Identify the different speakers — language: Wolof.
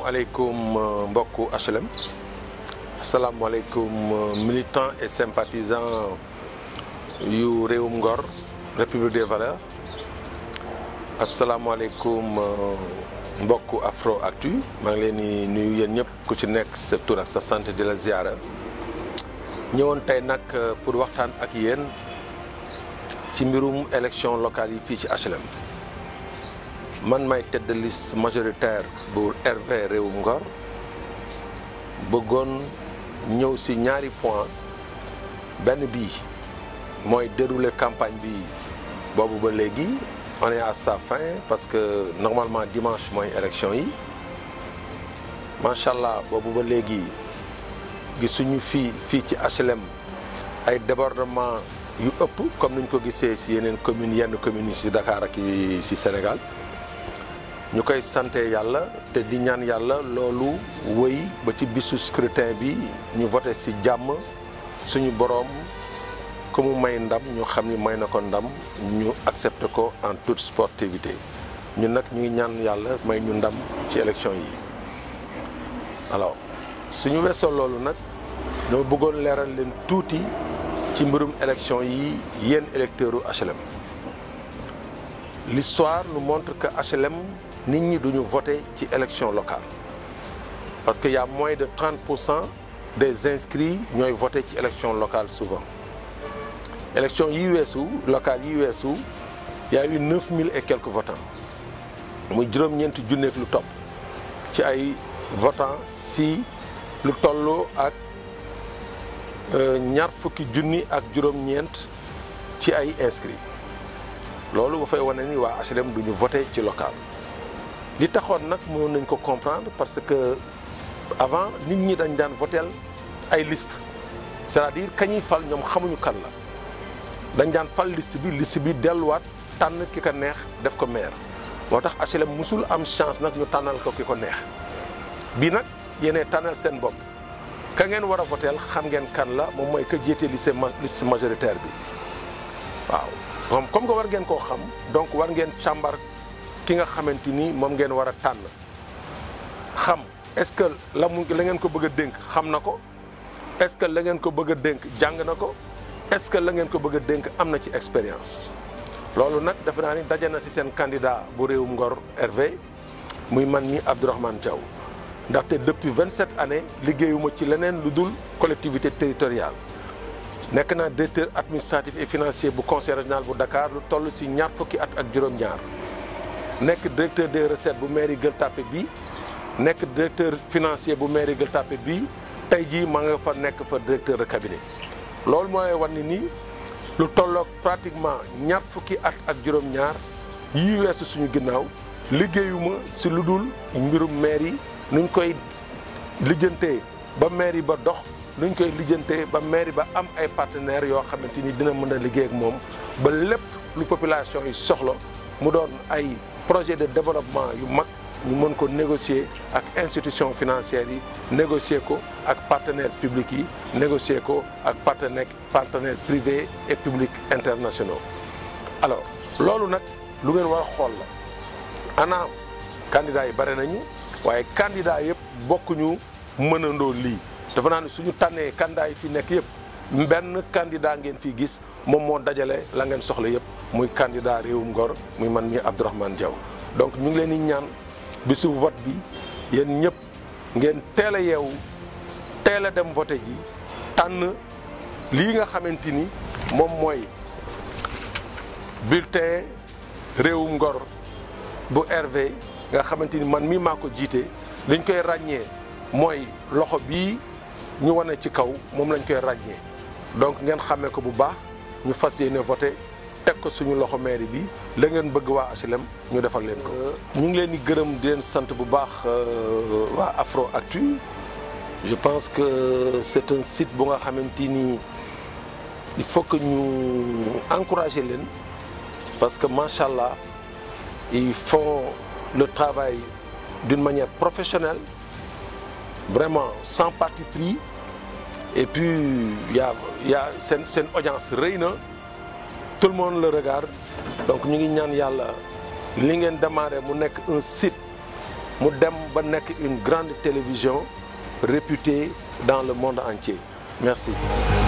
Speaker 1: asalaamaaleykum mbokku HLM asalaamaaleykum militants et sympathisants yu réewum Ngor République des Valeurs asalaamaaleykum mbokku Afro Actu maa ngi leen di nuyu yéen ñëpp ku ci nekk sa tur ak sa sant di la ziara ñëwoon tey nag pour waxtaan ak yéen ci mbirum élection locale yi fii ci HLM. man may tête de liste majoritaire bu RV Réewum Ngor bëggoon ñëw ci ñaari point benn bii mooy dérouler campagne bi boobu ba léegi on est à sa fin parce que normalement dimanche mooy élection yi macha allah boobu ba léegi gisuñu fii fii ci HLM ay débordement yu ëpp comme niñ ko gisee ci yeneen communes yenn communes yi ci Dakar ak yi ci Sénégal ñu koy sante yàlla te di ñaan yàlla loolu wëy ba ci bisu scrutin bi ñu voté ci jàmm suñu boroom ku mu may ndam ñu xam ni may na ko ndam ñu accepté ko en toute sportivité ñun nag ñu ngi ñaan yàlla may ñu ndam ci élection yi alors suñu weesoo loolu nag dama bëggoon leeral leen tuuti ci mbirum élection yi yéen électeurs u HLM l'histoire nous montre que HLM nit ñi duñu voté ci élection locale parce que y a moins de 30 pour cent des inscrits ñooy voté ci élection locale souvent élection yi weesu locale yi weesu y a eu 9000 et quelques votants muy juróom-ñeenti junneeg lu topp ci ay votants si lu toll ak ñaar fukki junni ak juróom-ñeent ci ay inscrits loolu ba fay wane ni waa HLM duñu voté ci local li taxoon nag mënoon nañ ko comprendre parce que avant nit ñi dañ daan votel ay liste c'est-à-dire kañuy fal ñoom xamuñu kan la dañ daan fal liste bi liste bi delluwaat tànn ki ko neex def ko maire moo tax HLM musul am chance nag ñu tànnal ko ki ko neex bii nag yéenee tànnal seen bopp ka ngeen war a votel xam ngeen kan la moom mooy ka jiite liste liste majoritaire bi waaw moom comme que war ngeen koo xam donc war ngeen càmbar ki nga xamante ni moom ngeen war a tànn xam est-ce que la mu la ngeen ko bëgg a dénk xam na ko est-ce que la ngeen ko bëgg a dénk jàng na ko est-ce que la ngeen ko bëgg a dénk am na ci expérience. loolu nag defe naa ni daje na ci seen candidat bu réewum Ngor RV muy man mi Abdourahmane Diaw ndaxte depuis 27 années liggéeyuma ci leneen lu dul collectivité territoriale. nekk naa directeur administratif et financier bu conseil régional bu Dakar lu toll ci ñaar fukki at ak juróom-ñaar. nekk directeur des recettes bu mairie Gueule Tapée bi nekk directeur financier bu mairie Gueule Tapée bi tey jii ma nga fa nekk fa directeur de cabinet loolu mooy wan ni nii lu tolloog pratiquement ñaar fukki at ak juróom-ñaar yii weesu suñu ginnaaw liggéeyuma ci lu dul mbirum mairie nuñ koy lijjantee ba mairie ba dox nuñ koy lijjantee ba mairie ba am ay partenaires yoo xamante ni dina mën a liggéey ak moom ba lépp lu population yi soxla mu doon ay projet de développement yu mag ñu mën ko négocier ak institutions financières yi négocier ko ak partenaires publics yi négocier ko ak partenaires partenaires privés et publics internationaux. alors loolu nag lu ngeen war a xool la ana candidats yi bare nañu waaye candidats yëpp bokkuñu mënandoo lii dafa naa ne suñu tànnee candidats yi fi nekk yëpp benn candidat ngeen fi gis moom moo dajale la ngeen soxla yëpp. muy candidat réewum Ngor muy man mi Abdourahmane Diaw donc ñu ngi leen di ñaan bisu vote bi yéen ñëpp ngeen teel a yeewu teel a dem voté ji tànn lii nga xamante ni moom mooy bulletin réewum Ngor bu RV nga xamante ni man mii maa ko jiite liñ koy ràññee mooy loxo bii ñu wane ci kaw moom lañ koy ràññee donc ngeen xàmmee ko bu baax ñu fas yéene voté teg ko suñu loxo mairie bi la ngeen bëgg waa HLM ñu defal leen ko. ñu ngi leen di gërëm di leen sant bu baax waa Afro Actu je pense que c'est un site bu nga xamante ni il faut que ñu encourager leen parce que macha allah ils font le travail d'une manière professionnelle vraiment sans parti pris et puis y a y a seen seen audience rëy na. tout le monde le regarde donc ñu ngi ñaan yàlla li ngeen démarré mu nekk un site mu dem ba nekk une grande télévision réputée dans le monde entier merci